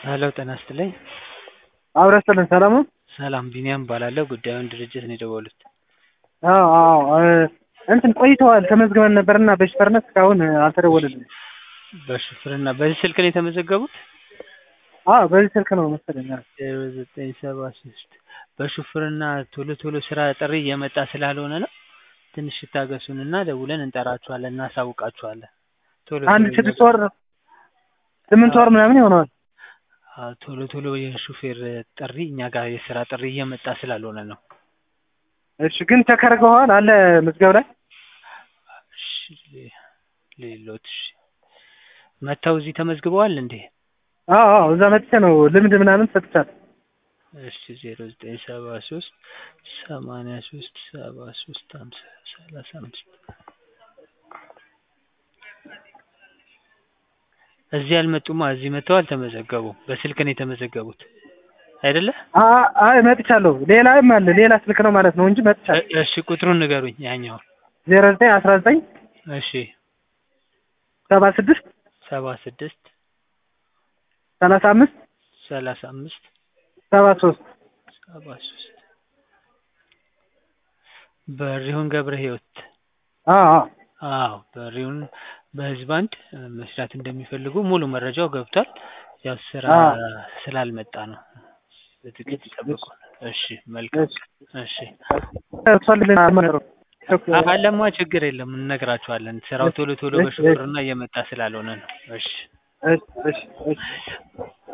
ሄሎ ጤና ይስጥልኝ። አብረን ስጥልን ሰላም ነው? ሰላም ቢኒያም እባላለሁ። ጉዳዩን ድርጅት ነው የደወሉት። አዎ አዎ እንትን ቆይተዋል ተመዝግበን ነበርና በሽፈርነት እስካሁን አልተደወለልንም። በሹፍርና በዚህ ስልክ ነው የተመዘገቡት? አዎ በዚህ ስልክ ነው መሰለኝ። አዎ። ዜሮ ዘጠኝ ሰባ ሶስት በሹፍርና ቶሎ ቶሎ ስራ ጥሪ እየመጣ ስላልሆነ ነው። ትንሽ ይታገሱንና ደውለን እንጠራችኋለን እናሳውቃችኋለን። ቶሎ አንድ ቶሎ ስድስት ወር ስምንት ወር ምናምን ይሆነዋል። አዎ፣ ቶሎ ቶሎ የሹፌር ጥሪ እኛ ጋር የስራ ጥሪ እየመጣ ስላልሆነ ነው። እሺ ግን ተከርገዋል አለ ምዝገብ ላይ እሺ ሌ- ሌሎች መጥተው እዚህ ተመዝግበዋል እንዴ? አዎ አዎ እዛ መጥቼ ነው ልምድ ምናምን ሰጥቻለሁ። እሺ ዜሮ ዘጠኝ ሰባ ሶስት ሰማንያ ሶስት ሰባ ሶስት ሀምሳ ሰላሳ አምስት እዚህ አልመጡማ። እዚህ መጥተው አልተመዘገቡም። በስልክ ነው የተመዘገቡት አይደለ? አ- አይ መጥቻለሁ። ሌላም አለ ሌላ ስልክ ነው ማለት ነው እንጂ መጥቻለሁ። እ- እሺ ቁጥሩን ንገሩኝ ያኛውን። ዜሮ ዘጠኝ አስራ ዘጠኝ እሺ ሰባ ስድስት ሰባ ስድስት ሰላሳ አምስት ሰላሳ አምስት ሰባ ሶስት ሰባ ሶስት በሪሁን ገብረ ህይወት አዎ አዎ አዎ በሪሁን በህዝብ አንድ መስራት እንደሚፈልጉ ሙሉ መረጃው ገብቷል። ያው ስራ አዎ። ስላልመጣ ነው። በጥቂት ይጠብቁ። እሺ መልካም። እሺ እሷን አልመረው አለማ ችግር የለም እንነግራችኋለን። ስራው ቶሎ ቶሎ እሺ፣ በሹፍርና እየመጣ ስላልሆነ ነው። እሺ እሺ እሺ እሺ